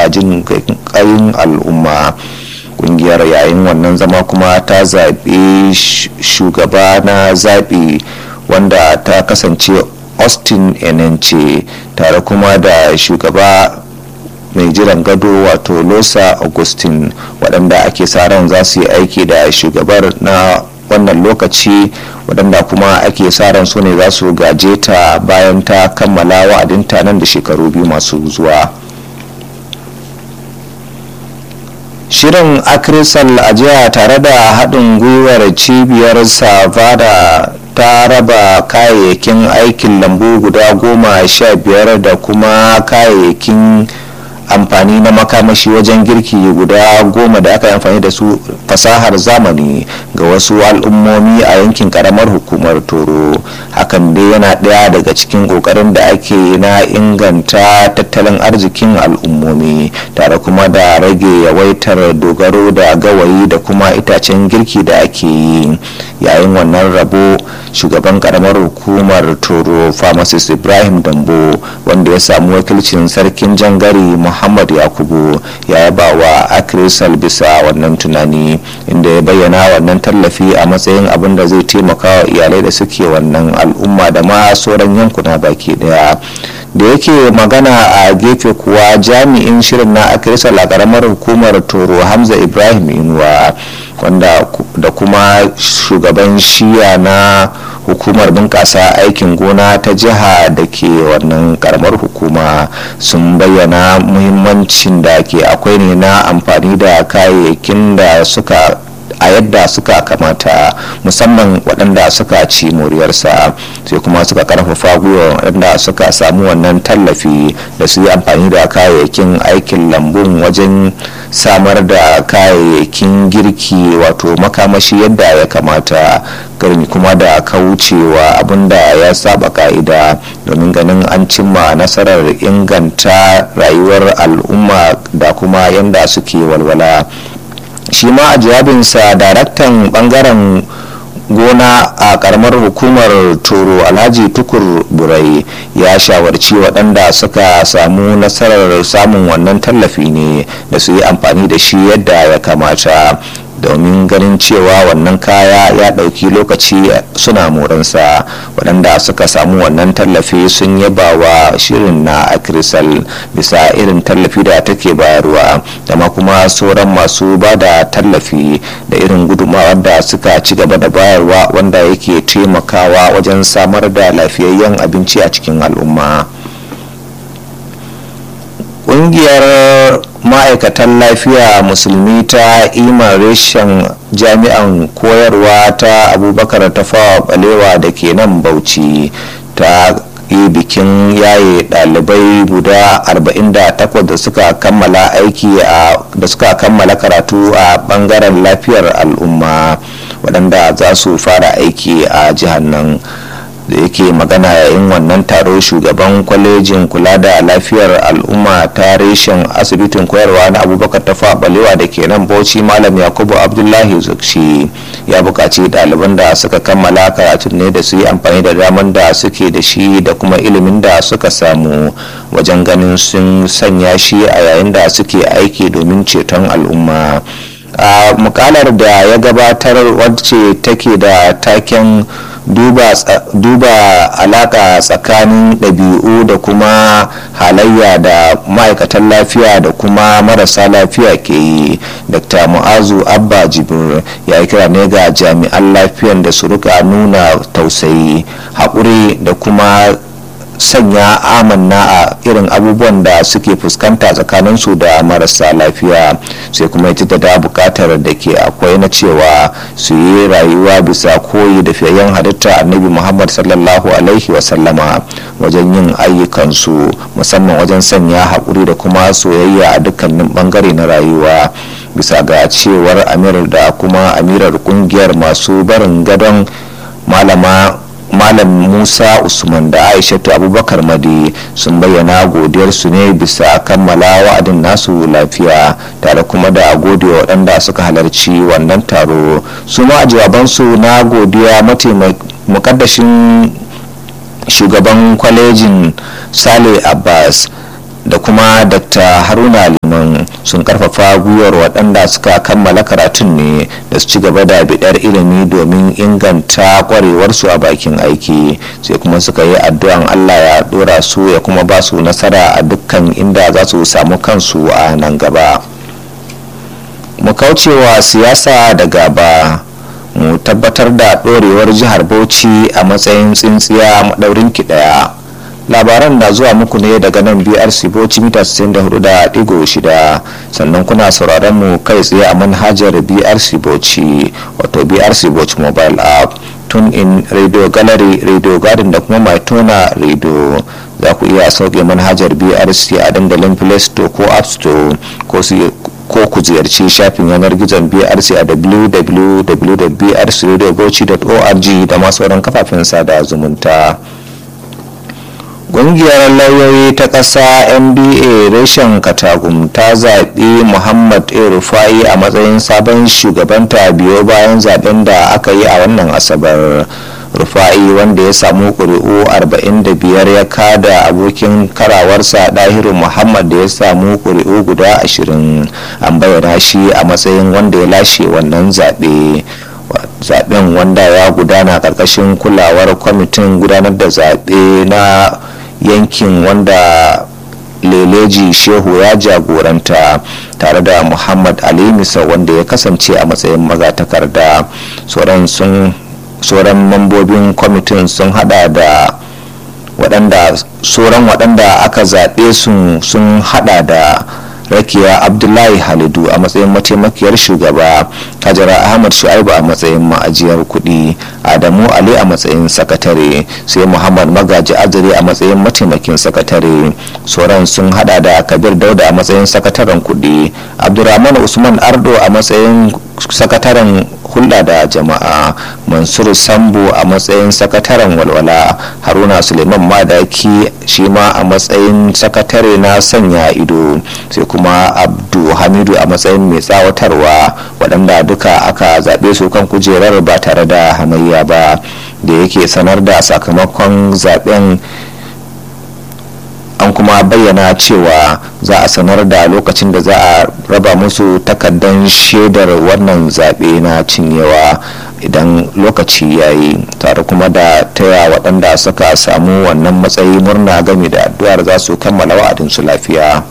jin ƙayin al'umma kungiyar yayin wannan zama kuma ta zaɓi shugaba na zaɓi wanda ta kasance austin enence tare kuma da shugaba mai jiran gado wato losa augustin waɗanda ake sa ran za su yi aiki da shugabar na wannan lokaci waɗanda kuma ake sa ran su ne za su gaje ta bayan ta kammala wa'adinta nan da shekaru biyu masu zuwa shirin akrisal a jiya tare da haɗin gwiwar cibiyar savada ta raba kayayyakin aikin lambu guda goma sha biyar da kuma kayayyakin amfani na makamashi wajen girki guda goma da aka yi amfani da su fasahar zamani ga wasu al'ummomi a yankin karamar hukumar toro hakan dai yana ɗaya daga cikin ƙoƙarin da ake na inganta tattalin arzikin al'ummomi tare kuma da rage yawaitar dogaro da gawayi da kuma itacen girki da ake yi yayin wannan rabo shugaban karamar hukumar toro pharmacist ibrahim dambo wanda ya samu wakilcin sarkin jangare muhammad yakubu ya yaba wa akrisal bisa wannan tunani inda ya bayyana wannan tallafi a matsayin abin da zai taimaka wa iyalai da suke wannan al'umma da ma sauran yankuna baki daya da yake magana a gefe kuwa jami'in shirin na akrisal a karamar hukumar toro hamza ibrahim inuwa wanda da kuma shugaban shiya na hukumar bunƙasa aikin gona ta jiha da ke wannan karamar hukuma sun bayyana muhimmancin da ke akwai ne na amfani da kayayyakin da suka a yadda suka kamata musamman waɗanda suka ci moriyarsa sai kuma suka karfafa gwiwa waɗanda suka samu wannan tallafi da su yi amfani da kayayyakin aikin lambun wajen samar da kayayyakin girki wato makamashi yadda ya kamata garmi kuma da kaucewa abinda ya saba ka'ida domin ganin an cimma nasarar inganta rayuwar al'umma da kuma yadda suke walwala shi ma a jawabinsa daraktan bangaren gona a karamar hukumar toro alhaji tukur burai ya shawarci waɗanda suka samu nasarar samun wannan tallafi ne da su yi amfani da shi yadda ya kamata domin ganin cewa wannan kaya ya ɗauki lokaci suna moransa waɗanda suka samu wannan tallafi sun yaba wa shirin na akrisal bisa irin tallafi da take bayarwa da ma kuma sauran masu ba da tallafi da irin gudunmawar da suka ci gaba da bayarwa wanda yake taimakawa wajen samar da lafiyayyen abinci a cikin al'umma. kungiyar ma'aikatan lafiya musulmi ta iman reshen jami'an koyarwa ta abubakar tafawa balewa da ke nan bauchi ta yi bikin yaye dalibai guda 48 da suka kammala aiki da suka kammala karatu a bangaren lafiyar al'umma waɗanda za su fara aiki a jihar nan da yake magana yayin wannan taro shugaban kwalejin kula da lafiyar al'umma ta reshen asibitin koyarwa na abubakar tafa balewa da ke nan bauchi malam yakubu abdullahi zukshi ya buƙaci ɗaliban da suka kammala karatun ne da su yi amfani da daman da suke da shi da kuma ilimin da suka samu wajen ganin sun sanya shi a yayin da suke aiki domin ceton al'umma a mukalar da ya gabatar wacce take da taken duba, duba alaka tsakanin ɗabi'u da kuma halayya da ma'aikatan lafiya da kuma marasa lafiya ke yi dr mu'azu abba jibir ya yi kira ne ga jami'an lafiyan da su rika nuna tausayi haƙuri da kuma sanya amanna a irin abubuwan da suke fuskanta tsakaninsu da marasa lafiya sai kuma ita da bukatar da ke akwai na cewa su yi rayuwa bisa koyi da fiyayyen halitta annabi muhammad sallallahu alaihi wasallama wajen yin ayyukansu musamman wajen sanya haƙuri da kuma soyayya a dukkanin bangare na rayuwa bisa ga cewar amir da kuma amirar kungiyar masu barin gadon malama malam musa usman da aishatu abubakar madi sun bayyana godiyarsu ne bisa kammala wa'adin nasu lafiya tare kuma da godiya waɗanda suka halarci wannan taro su ma jawabansu na godiya mukaddashin shugaban kwalejin sale abbas da kuma dr haruna liman sun karfafa gwiwar waɗanda suka kammala karatun ne da su ci gaba da bidar ilimi domin inganta kwarewarsu a bakin aiki sai kuma suka yi addu'an allah ya dora su ya kuma ba su nasara a dukkan inda za su samu kansu a nan gaba mu kaucewa siyasa da gaba mu tabbatar da ɗorewar jihar bauchi a matsayin tsintsiya maɗaurin ki ɗaya labaran na zuwa muku ne daga nan brc bauchi mita 64.6 sannan kuna sauraron mu kai tsaye a manhajar brc bauchi wato brc bauchi mobile app tun in radio gallery radio garden da kuma mai tona radio za ku iya sauke manhajar brc a dandalin play store ko app store ko ko ku ziyarci shafin yanar gizon brc a www.brcradiobauchi.org da masu sauran kafafen sada zumunta ƙungiyar lauyoyi ta ƙasa nba reshen katagum ta zaɓi muhammad a rufai a matsayin sabon shugabanta biyo bayan zaben da aka yi a wannan asabar rufa'i wanda ya samu ƙuri'u 45 ya kada abokin karawarsa ɗahiru muhammad da ya samu ƙuri'u guda 20 an bayyana shi a matsayin wanda ya lashe wannan zaɓe zaɓen wanda ya gudana ƙarƙashin kulawar kwamitin gudanar da zaɓe na yankin wanda leleji shehu ya jagoranta tare da muhammad ali misa wanda ya kasance a matsayin magatakarda sauran sun sauran mambobin kwamitin sun hada da waɗanda sauran waɗanda aka zaɓe sun hada da rakiya abdullahi halidu a matsayin mataimakiyar shugaba hajara ahmad shu'aibu a matsayin ma'ajiyar kuɗi adamu ali a matsayin sakatare sai muhammad magaji azare a matsayin mataimakin sakatare sauran sun hada da kabir dauda a matsayin sakataren kuɗi abdurrahman usman ardo a matsayin sakataren hulɗa da jama'a mansur sambo a matsayin sakataren walwala haruna suleiman madaki shi ma a matsayin sakatare na sanya ido sai kuma abdu hamidu a matsayin mai tsawatarwa waɗanda duka aka zaɓe su kan kujerar ba tare da hamayya ba da yake sanar da sakamakon zaɓen an kuma bayyana cewa za a sanar da lokacin da za a raba musu takardar shaidar wannan zaɓe na cinyewa idan lokaci ya yi tare kuma da taya waɗanda suka samu wannan matsayi murna game da addu'ar za su kammala wa'adinsu lafiya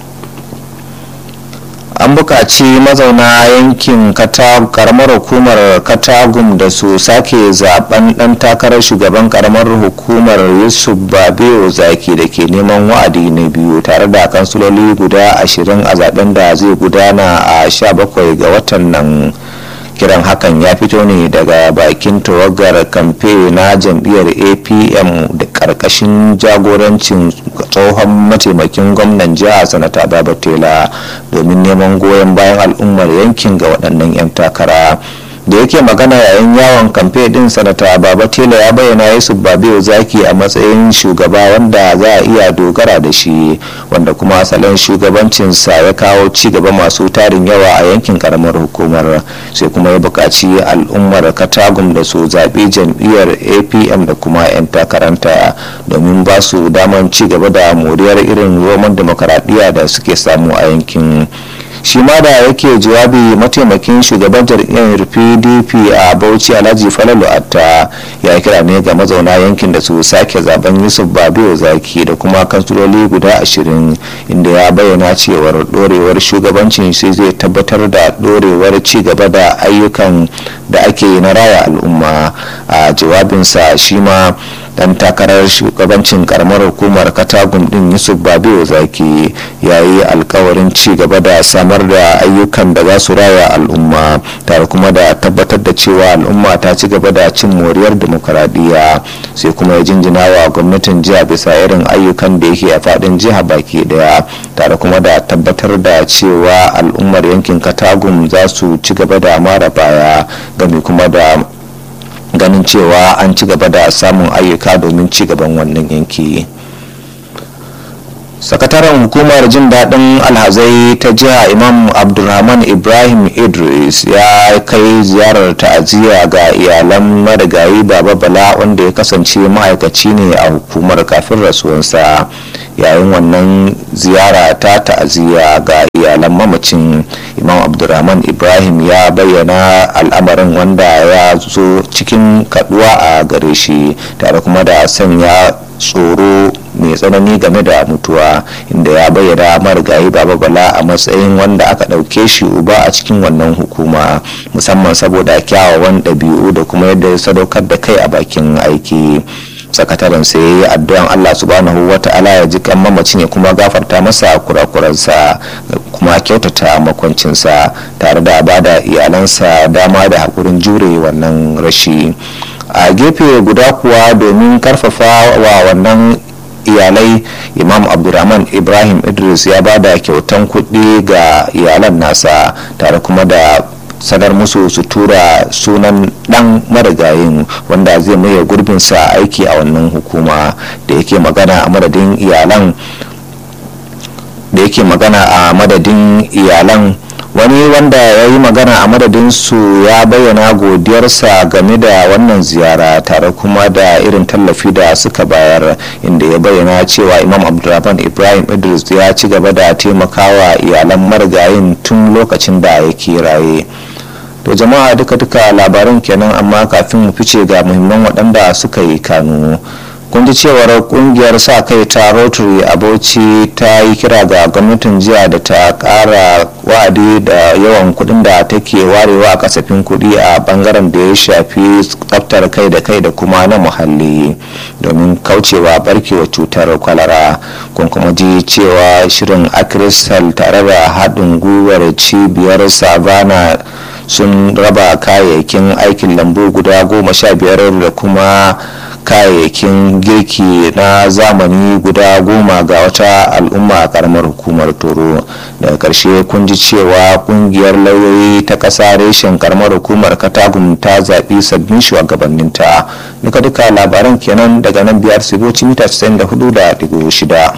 an buƙaci mazauna yankin karamar hukumar katagum da su sake zaben ɗan takarar shugaban karamar hukumar yusuf babeo zaki da ke neman wa'adi na biyu tare da kansuloli guda ashirin a zaben da zai gudana a 17 ga watan nan kiran hakan ya fito ne daga bakin tawagar kamfe na jam'iyyar apm da karkashin jagorancin tsohon mataimakin gwamnan jiha sanata babatela domin neman goyon bayan al'ummar yankin ga waɗannan 'yan takara da yake magana yayin yawon kamfe din sanata baba tela ya bayyana yusuf babiyo zaki a matsayin shugaba wanda za a iya dogara da shi wanda kuma salon shugabancinsa ya kawo ci gaba masu tarin yawa a yankin karamar hukumar sai kuma ya buƙaci al'ummar katagum da su zaɓi jam'iyyar apm da kuma 'yan takaranta domin ba su daman ci gaba da moriyar irin roman demokaradiyya da suke samu a yankin shi ma da yake jawabi mataimakin shugaban jam'iyyar pdp a bauchi alhaji falalu atta ya kira ne ga mazauna yankin da su sake zaben yusuf babiyo zaki da kuma kansuloli guda ashirin inda ya bayyana cewar dorewar shugabancin shi zai tabbatar da dorewar ci gaba da ayyukan da ake na raya al'umma a jawabinsa shi ma dan takarar shugabancin karamar hukumar katagum din yusuf babiyo zaki ya yi alkawarin ci gaba da samar da ayyukan da za su raya al'umma tare kuma da tabbatar da cewa al'umma ta ci gaba da cin moriyar demokaradiyya sai kuma ya jinjina wa gwamnatin jiha bisa irin ayyukan da yake a fadin jiha baki daya tare kuma da tabbatar da cewa al'ummar yankin katagum za su ci gaba da mara baya game kuma da ganin cewa an ci gaba da samun ayyuka domin ci gaban wannan yanki sakataren hukumar jin daɗin alhazai ta jiha imam abdulrahman ibrahim idris ya kai ziyarar ta'aziyya ga iyalan marigayi baba bala wanda ya kasance ma'aikaci ne a hukumar kafin rasuwansa yayin wannan ziyara ta ta'aziyya ga iyalan mamacin imam abdulrahman ibrahim ya bayyana al'amarin wanda ya zo cikin kaduwa a gare shi tare kuma da sanya tsoro mai tsanani game da mutuwa inda ya bayyana marigayi baba bala a matsayin wanda aka ɗauke shi uba a cikin wannan hukuma musamman saboda kyawawan ɗabi'u da kuma yadda ya sadaukar da kai a bakin aiki sakataren sai ya yi addu'an Allah subhanahu wa ta'ala ya ji kan mamacin ya kuma gafarta masa kurakuransa kuma kyautata makwancinsa tare da bada iyalansa dama da haƙurin jure wannan rashi a gefe guda kuwa domin karfafa wa wannan iyalai imam abdulrahman ibrahim idris ya ba da kyautan kuɗi ga iyalan nasa tare kuma da sanar musu su tura sunan dan marigayin wanda zai maye gurbinsa aiki a wannan hukuma da yake magana a madadin iyalan da yake magana a madadin iyalan wani wanda ya yi magana a madadin su ya bayyana godiyarsa game da wannan ziyara tare kuma da irin tallafi da suka bayar inda ya bayyana cewa imam abdulrahman ibrahim idris ya ci gaba da taimakawa iyalan marigayin tun lokacin da yake raye to jama'a duka-duka labarin kenan amma kafin mu fice ga muhimman waɗanda suka yi kanu kun ji cewar kungiyar sa kai ta rotary a bauchi ta yi kira ga gwamnatin jiya da ta kara wa'adi da yawan kudin da take warewa a kasafin kudi a bangaren da ya shafi tsaftar kai da kai da kuma na muhalli domin kaucewa barkewa cutar kwalara kun kuma ji cewa shirin akristal tare da haɗin gwiwar cibiyar savana sun raba kayayyakin aikin lambu guda goma sha biyar da kuma kayayyakin girki na zamani guda goma ga wata al'umma a karamar hukumar toro daga karshe kun ji cewa kungiyar lauyoyi ta ƙasa reshen karamar hukumar katagun ta zaɓi sabbin shugabanninta duka duka labaran kenan daga nan biyar siboci mita 94.6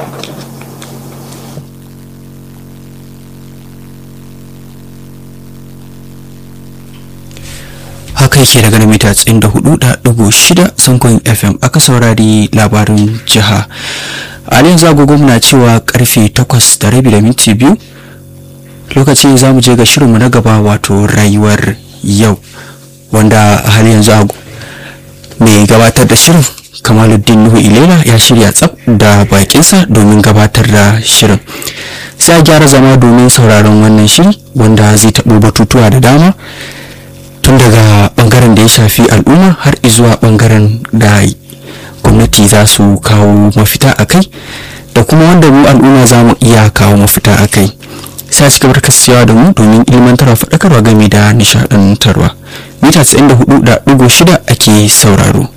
haka yake daga mita 94.6 zangon fm aka saurari labarin jiha a yanzu agogo muna cewa karfe 8 da rabi da minti biyu lokaci za mu je ga shirinmu na gaba wato rayuwar yau wanda a hali yanzu mai gabatar da shirin kamaluddin nuhu ilela ya shirya tsab da bakinsa domin gabatar da shirin sai a gyara zama domin sauraron wannan shiri wanda zai taɓo batutuwa da dama tun daga bangaren da ya shafi al'umma har zuwa bangaren da gwamnati za su kawo mafita a kai da kuma wanda mu al'umma za mu iya kawo mafita a kai sai ci gabar kasancewa da mu domin ilmantarwa faɗakarwa game da nishaɗantarwa mita 94.6 ake sauraro